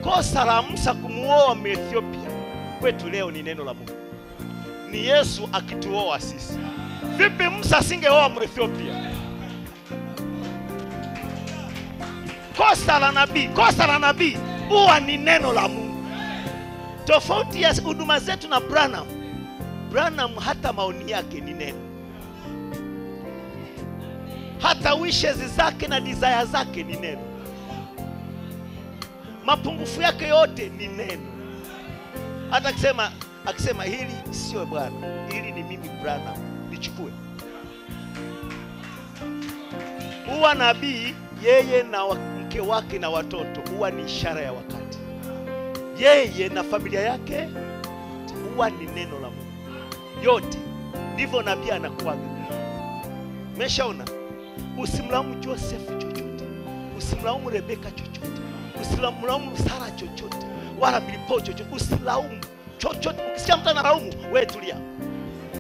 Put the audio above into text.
kosa la Musa kumuoa Mwethiopia kwetu leo ni neno la Mungu, ni Yesu akituoa sisi. Vipi Musa asingeoa Mwethiopia? Kosa la nabii, kosa la nabii huwa ni neno la Mungu. Tofauti ya huduma zetu na Branham, Branham hata maoni yake ni neno, hata wishes zake na desire zake ni neno, mapungufu yake yote ni neno. Hata akisema akisema hili sio Bwana, hili ni mimi Branham, nichukue. Huwa nabii yeye na wa- mke wake na watoto huwa ni ishara ya wakati, yeye na familia yake huwa ni neno la Mungu yote. Ndivyo nabii anakuwaga. Umeshaona? Usimlaumu Joseph chochote, usimlaumu Rebeka chochote, usimlaumu Sara chochote, wala Filipo chochote, usilaumu chochote. Ukisikia mtu analaumu, wewe tulia.